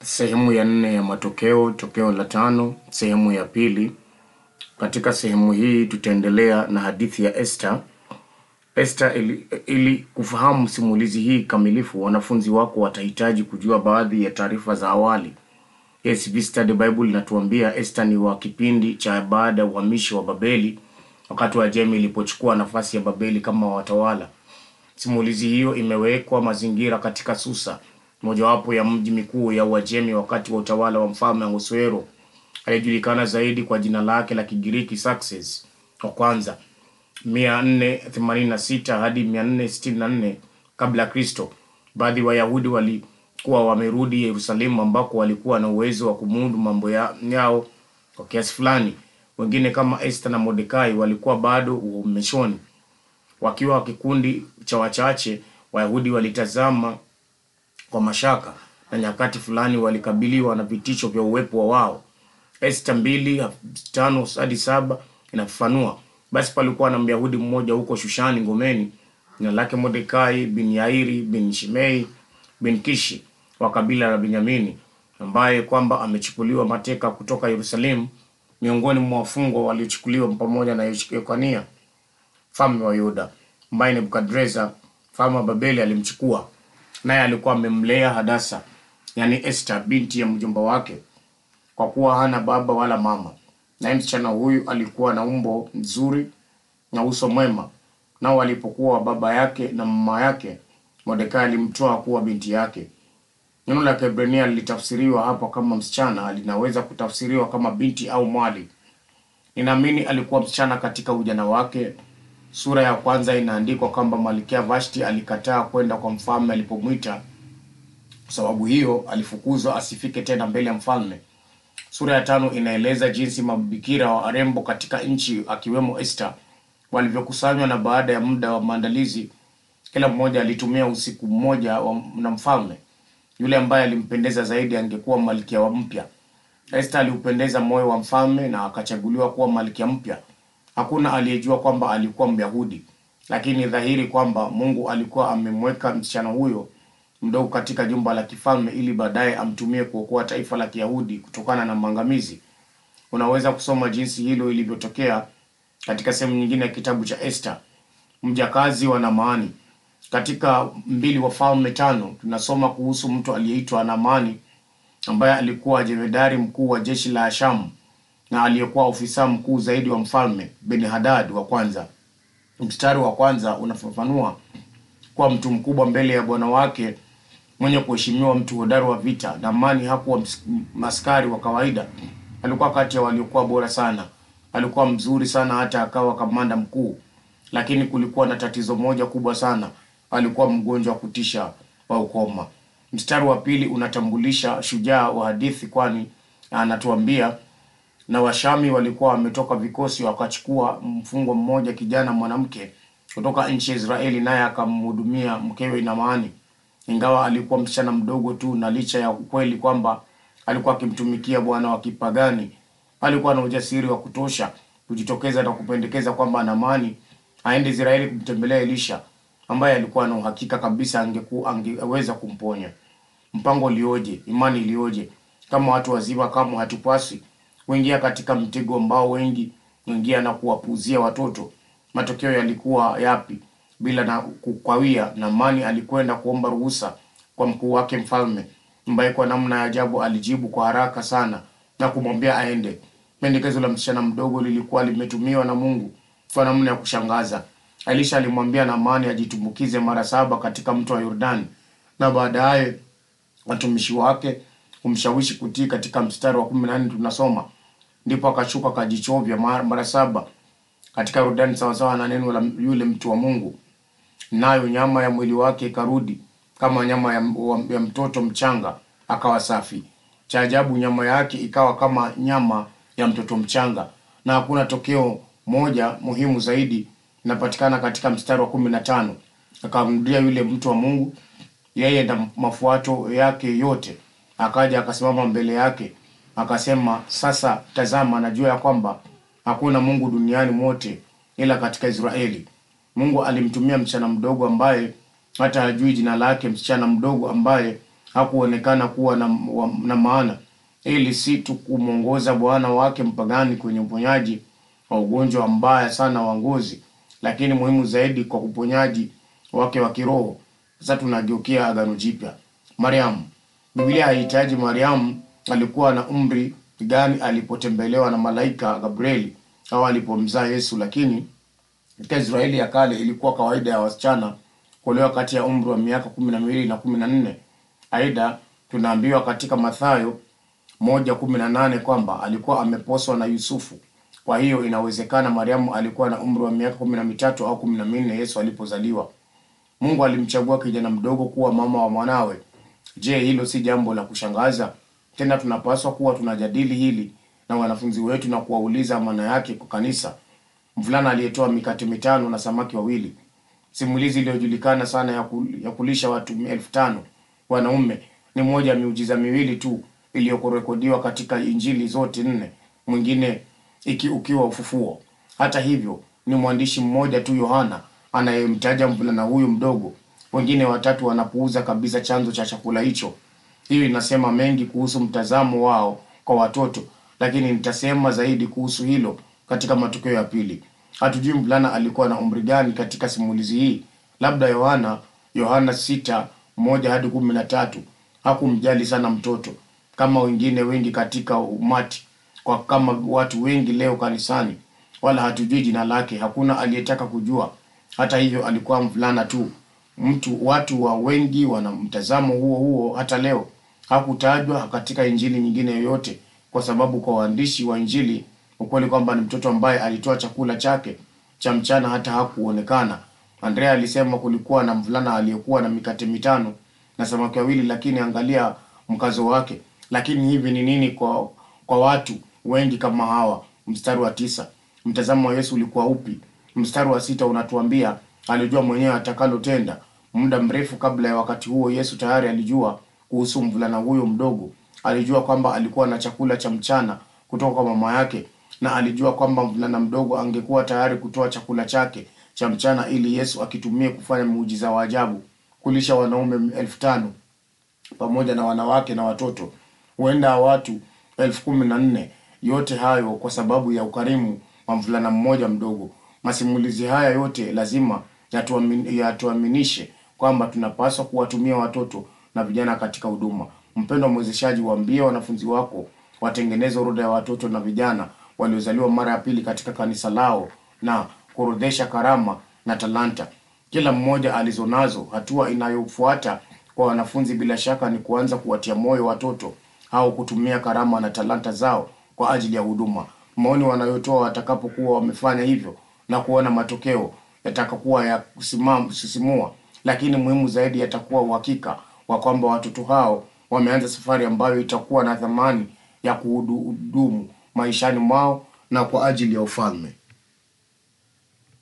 Sehemu ya nne ya matokeo, tokeo la tano, sehemu ya pili. Katika sehemu hii tutaendelea na hadithi ya Esther. Esther, ili, ili kufahamu simulizi hii kamilifu, wanafunzi wako watahitaji kujua baadhi ya taarifa za awali. ACV Study Bible inatuambia Esther ni wa kipindi cha baada ya uhamishi wa Babeli, wakati wa Jemi ilipochukua nafasi ya Babeli kama watawala. Simulizi hiyo imewekwa mazingira katika Susa, mojawapo ya mji mikuu ya Uajemi wakati wa utawala wa mfalme Ahasuero aliyejulikana zaidi kwa jina lake la Kigiriki Success wa kwanza 486 hadi 464 kabla ya Kristo. Baadhi ya Wayahudi walikuwa wamerudi Yerusalemu ambako walikuwa na uwezo wa kumudu mambo ya, yao kwa kiasi fulani. Wengine kama Esther na Mordekai walikuwa bado uhamishoni. Wakiwa kikundi cha wachache, Wayahudi walitazama kwa mashaka na nyakati fulani walikabiliwa na vitisho vya uwepo wa wao. Esta mbili tano hadi saba inafafanua basi palikuwa na Myahudi mmoja huko Shushani ngomeni, jina lake Mordekai bin Yairi bin Shimei bin Kishi wa kabila la Benyamini, ambaye kwamba amechukuliwa mateka kutoka Yerusalemu, miongoni mwa wafungwa waliochukuliwa pamoja na Yekonia mfalme wa Yuda, ambaye Nebukadreza mfalme wa Babeli alimchukua naye alikuwa amemlea Hadasa, yani Esther binti ya mjomba wake, kwa kuwa hana baba wala mama. Naye msichana huyu alikuwa na umbo nzuri na uso mwema. Nao alipokuwa baba yake na mama yake, Mordekai alimtoa kuwa binti yake. Neno la Kiebrania lilitafsiriwa hapa kama msichana, linaweza kutafsiriwa kama binti au mwali. Ninaamini alikuwa msichana katika ujana wake. Sura ya kwanza inaandikwa kwamba Malkia Vashti alikataa kwenda kwa mfalme alipomwita. Kwa sababu hiyo alifukuzwa asifike tena mbele ya mfalme. Sura ya tano inaeleza jinsi mabikira wa warembo katika nchi akiwemo Esther walivyokusanywa, na baada ya muda wa maandalizi, kila mmoja alitumia usiku mmoja wa, na mfalme. Yule ambaye alimpendeza zaidi angekuwa malkia wa mpya. Esther aliupendeza moyo wa mfalme na akachaguliwa kuwa malkia mpya. Hakuna aliyejua kwamba alikuwa Myahudi, lakini dhahiri kwamba Mungu alikuwa amemweka msichana huyo mdogo katika jumba la kifalme ili baadaye amtumie kuokoa taifa la Kiyahudi kutokana na maangamizi. Unaweza kusoma jinsi hilo ilivyotokea katika sehemu nyingine ya kitabu cha Esther. Mjakazi wa Naamani. Katika mbili Wafalme tano tunasoma kuhusu mtu aliyeitwa Naamani ambaye alikuwa jemedari mkuu wa jeshi la Shamu na aliyekuwa ofisa mkuu zaidi wa mfalme Ben-Hadad wa kwanza. Mstari wa kwanza unafafanua kuwa mtu mkubwa mbele ya bwana wake mwenye kuheshimiwa, mtu hodari wa vita. Naamani hakuwa askari wa kawaida, alikuwa kati ya waliokuwa bora sana. Alikuwa mzuri sana hata akawa kamanda mkuu, lakini kulikuwa na tatizo moja kubwa sana, alikuwa mgonjwa wa kutisha wa ukoma. Mstari wa pili unatambulisha shujaa wa hadithi, kwani anatuambia na Washami walikuwa wametoka vikosi wakachukua mfungwa mmoja kijana mwanamke kutoka nchi ya Israeli, naye akamhudumia mkewe Naamani, ingawa alikuwa msichana mdogo tu, na licha ya ukweli kwamba alikuwa akimtumikia bwana wa kipagani, alikuwa na ujasiri wa kutosha kujitokeza na kupendekeza kwamba Naamani aende Israeli kumtembelea Elisha, ambaye alikuwa na uhakika kabisa angeku, angeweza kumponya. Mpango ulioje! Imani iliyoje! Kama watu wazima, kama hatupaswi kuingia katika mtego ambao wengi kuingia na kuwapuzia watoto. Matokeo yalikuwa yapi? Bila na kukwawia, Naamani alikwenda kuomba ruhusa kwa mkuu wake mfalme, ambaye kwa namna ya ajabu alijibu kwa haraka sana na kumwambia aende. Pendekezo la msichana mdogo lilikuwa limetumiwa na Mungu kwa namna ya kushangaza. Elisha alimwambia Naamani ajitumbukize mara saba katika mto wa Yordani, na baadaye watumishi wake kumshawishi kutii. Katika mstari wa kumi na nne tunasoma ndipo akashuka akajichovya mara saba katika Yordani sawasawa na neno la yule mtu wa Mungu, nayo nyama ya mwili wake ikarudi kama nyama ya, ya mtoto mchanga, akawa safi. Cha ajabu, nyama yake ikawa kama nyama ya mtoto mchanga. Na hakuna tokeo moja muhimu zaidi inapatikana katika mstari wa kumi na tano akamrudia yule mtu wa Mungu, yeye na mafuato yake yote, akaja akasimama mbele yake akasema, sasa tazama, najua ya kwamba hakuna Mungu duniani mote ila katika Israeli. Mungu alimtumia msichana mdogo ambaye hata hajui jina lake, msichana mdogo ambaye hakuonekana kuwa na, wa, na maana ili si tu kumwongoza bwana wake mpagani kwenye uponyaji wa ugonjwa mbaya sana wa ngozi, lakini muhimu zaidi kwa uponyaji wake wa kiroho. Sasa tunageukia Agano Jipya. Mariamu. Biblia haihitaji Mariamu alikuwa na umri gani alipotembelewa na malaika Gabrieli au alipomzaa Yesu, lakini katika Israeli ya kale ilikuwa kawaida ya wasichana kuolewa kati ya umri wa miaka kumi na miwili na kumi na nne. Aidha, tunaambiwa katika Mathayo moja kumi na nane kwamba alikuwa ameposwa na Yusufu. Kwa hiyo inawezekana Mariamu alikuwa na umri wa miaka kumi na mitatu au kumi na minne Yesu alipozaliwa. Mungu alimchagua kijana mdogo kuwa mama wa mwanawe. Je, hilo si jambo la kushangaza? Tena tunapaswa kuwa tunajadili hili na wanafunzi wetu na kuwauliza maana yake kwa kanisa. Mvulana aliyetoa mikate mitano na samaki wawili, simulizi iliyojulikana sana ya, kul, ya kulisha watu elfu tano wanaume, ni moja ya miujiza miwili tu iliyorekodiwa katika Injili zote nne, mwingine iki ukiwa ufufuo. Hata hivyo, ni mwandishi mmoja tu Yohana anayemtaja mvulana huyu mdogo. Wengine watatu wanapuuza kabisa chanzo cha chakula hicho. Hiyo inasema mengi kuhusu mtazamo wao kwa watoto, lakini nitasema zaidi kuhusu hilo katika matokeo ya pili. Hatujui mvulana alikuwa na umri gani katika simulizi hii. Labda Yohana Yohana sita moja hadi kumi na tatu hakumjali sana mtoto kama wengine wengi katika umati, kwa kama watu wengi leo kanisani, wala hatujui jina lake. Hakuna aliyetaka kujua. Hata hivyo, alikuwa mvulana tu. Mtu watu wa wengi wana mtazamo huo huo hata leo. Hakutajwa katika injili nyingine yoyote, kwa sababu kwa waandishi wa injili ukweli kwamba ni mtoto ambaye alitoa chakula chake cha mchana hata hakuonekana. Andrea alisema kulikuwa na mvulana aliyekuwa na mikate mitano na samaki wawili, lakini angalia mkazo wake. Lakini hivi ni nini kwa kwa watu wengi kama hawa? Mstari wa tisa, mtazamo wa Yesu ulikuwa upi? Mstari wa sita unatuambia alijua mwenyewe atakalotenda. Muda mrefu kabla ya wakati huo, Yesu tayari alijua kuhusu mvulana huyo mdogo. Alijua kwamba alikuwa na chakula cha mchana kutoka kwa mama yake, na alijua kwamba mvulana mdogo angekuwa tayari kutoa chakula chake cha mchana ili Yesu akitumie kufanya muujiza wa ajabu, kulisha wanaume elfu tano pamoja na wanawake na watoto, huenda watu elfu kumi na nne. Yote hayo kwa sababu ya ukarimu wa mvulana mmoja mdogo. Masimulizi haya yote lazima yatuamin, yatuaminishe kwamba tunapaswa kuwatumia watoto na vijana katika huduma. Mpendwa mwezeshaji, waambie wanafunzi wako watengeneze orodha ya watoto na vijana waliozaliwa mara ya pili katika kanisa lao na kuorodhesha karama na talanta kila mmoja alizonazo. Hatua inayofuata kwa wanafunzi bila shaka ni kuanza kuwatia moyo watoto au kutumia karama na talanta zao kwa ajili ya huduma. Maoni wanayotoa watakapokuwa wamefanya hivyo na kuona matokeo yatakakuwa ya kusimam- kusisimua, lakini muhimu zaidi yatakuwa uhakika wa kwamba watoto hao wameanza safari ambayo itakuwa na thamani ya kuhudumu maishani mwao na kwa ajili ya ufalme.